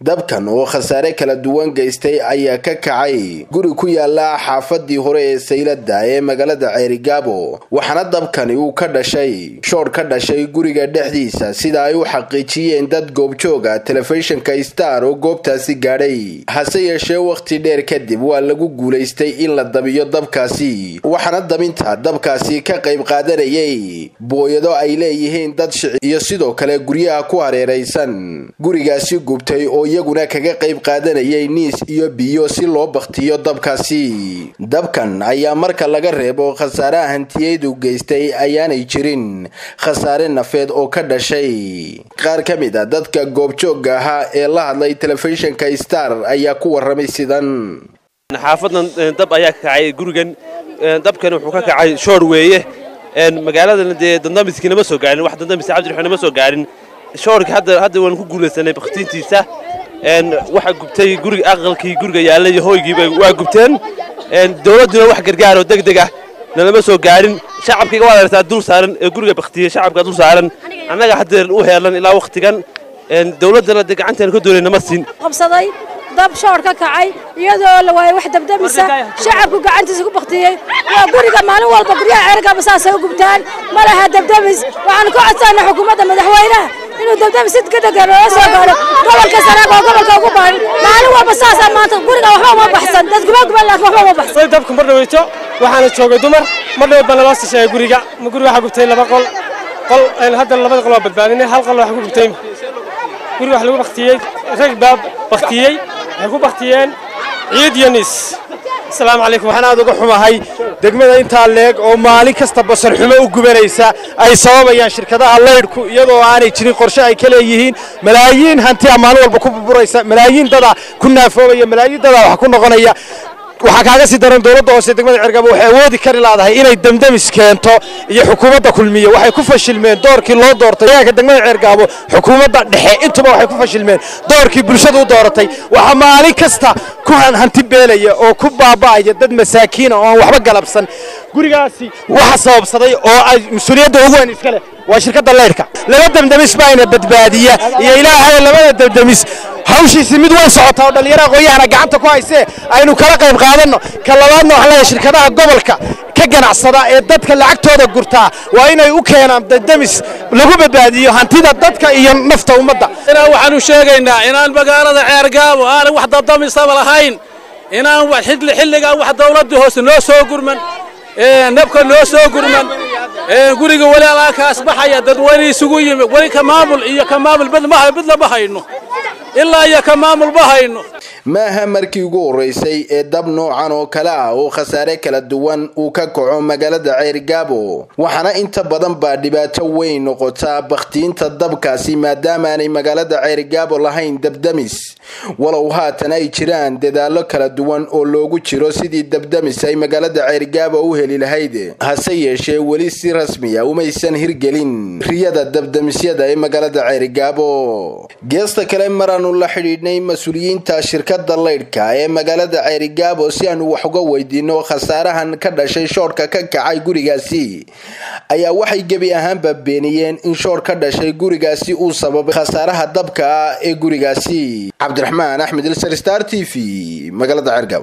dabkan oo khasaare kala duwan geystay ayaa ka kacay guri ku yaala xaafadii hore ee saylada ee magaalada ceerigaabo waxaana dabkani uu ka dhashay shoor ka dhashay guriga dhexdiisa sida ay u xaqiijiyeen dad goobjooga telefishinka star oo goobtaasi gaadhay hase yeeshee wakhti dheer kadib waa lagu guulaystay in la dabiyo dabkaasi waxaana dabinta dabkaasi ka qayb qaadanayay booyado ay leeyihiin dad shici iyo sidoo kale guryaha ku hareeraysan gurigaasi gubtay oo iyaguna kaga qayb qaadanayay niis iyo biyo si loo bakhtiyo dabkaasi dabkan ayaa marka laga reebo khasaaraha hantiyeydu geystay ayaanay jirin khasaare nafeed oo ka dhashay qaar ka mid a dadka goobjoogga ahaa ee la hadlay telefishinka star ayaa ku warramay sidan xaafadan dab ayaa ka kacay gurigan dabkan wuxuu ka kacay shoor weeye magaaladana dee dandamiskii nama soo gaarin wax dandamis cabdiraxmaan nama soo gaarin shoorkii hadda hadda waan ku guulaysanay bakhtiintiisa waxaa gubtay guriga aqalkii guriga yaalla iyo hooygiiba waa gubteen dowladduna wax gargaar oo deg deg ah nalama soo gaarin shacabkiiga waad aragtaa dul saaran ee guriga baktiyey shacabka dul saaran annaga haddeer u heelan ilaa wakhtigan dowladdana dee gacanteena ka doonay nama siin qabsaday dab shoor ka kacay iyadoo la waayay wax dabdamisa shacabku gacantiisa ku baktiyey waa guriga maalin walba guryaha ceergaba saasay u gubtaan ma laha dabdamis waxaanu ka codsanay xukuumadda madaxweynaha inuu dabdamis si degdega loola soo gaaro gobolka sanaag oo gobolka ugu baahan maalin walba saasaa maanta guriga waxba uma baxsan dad guba guban laakiin waxba uma baxsan dabku mar dhaweyto waxaana joogay dumar mar dhaweyd baa naloo sisheeyay guriga guriga waxaa gubtay laba qol qol hadda labada qol waa badbaadinay hal qol waxa ku gubtay guriga wax lagu baktiyey rag baa baktiyey waxay ku baktiyeen ciid iyo niis asalaamu calaykum waxaan aad uga xumahay degmada intaa leeg oo maalin kasta basar xumo u gubanaysa ay sababayaan shirkadaha laydhku iyadoo aanay jirin qorshe ay ka leeyihiin malaayiin hantiya maalin walba ku burburaysa malaayiin dada ku naafoobaya malaayiin dada wax ku noqonaya waxaa kaaga sii daran dowladda hoose degmada cergabo waxay awoodi kari laadahay inay damdamis keento iyo xukuumadda kulmiye waxay ku fashilmeen doorkii loo doortay deegaanka degmada cergaabo xukuumadda dhexe intuba waxay ku fashilmeen doorkii bulshadu u dooratay waxaa maalin kasta ku hanti beelaya oo ku baaba'aya dad masaakiina oo aan waxba galabsan gurigaasi waxa sababsaday oo ay mas-uuliyadda ugu weyn iska leh waa shirkadda leydhka laba damdamis baayna badbaadiya iyo ilaahay labada damdamis hawshiisi mid way socotaa oo dhallinyaraha qoyahana gacanta ku haysee aynu kala qayb qaadanno ka labaadna waxaan leeyahay shirkadaha gobolka ka ganacsada ee dadka lacagtooda gurtaa waa inay u keenaan damdamis lagu badbaadiyo hantida dadka iyo nafta ummadda waxaanu sheegaynaa inaan magaalada ceergaabo aanan wax dadamisaba lahayn inaan xilligan wax dawladdii hoose noo soo gurman nabka noo soo gurman guriga weli alaakaas baxaya dadweyne isugu yimi weli ka maamul iyo ka maamul mid lama hayno ilaa iyo ka maamul ma hayno maaha markii ugu horreysay ee dab noocan oo kale ah oo khasaare kala duwan uu ka kaco magaalada ceerigaabo waxaana inta badan baa dhibaato weyn noqotaa bakhtiinta dabkaasi maadaamaanay magaalada ceerigaabo lahayn dabdamis walow haatan ay jiraan dadaallo kala duwan oo loogu jiro sidii dabdamis ay magaalada ceerigaabo u heli lahayd hase yeeshee weli si rasmiya umaysan hirgelin riyada dabdamisyada ee magaalada ceerigaabo geesta kale maraanu la xidhiidhnay mas-uuliyiinta shirkada laydhka ee magaalada ceerigaabo si aanu wax uga weydiino khasaarahan ka dhashay shoorka ka kacay gurigaasi ayaa waxay gebi ahaanba beeniyeen in shoor ka dhashay gurigaasi uu sababay khasaaraha dabka ah ee gurigaasi cabdiraxmaan axmed ilsar star t v magaalada ceergaabo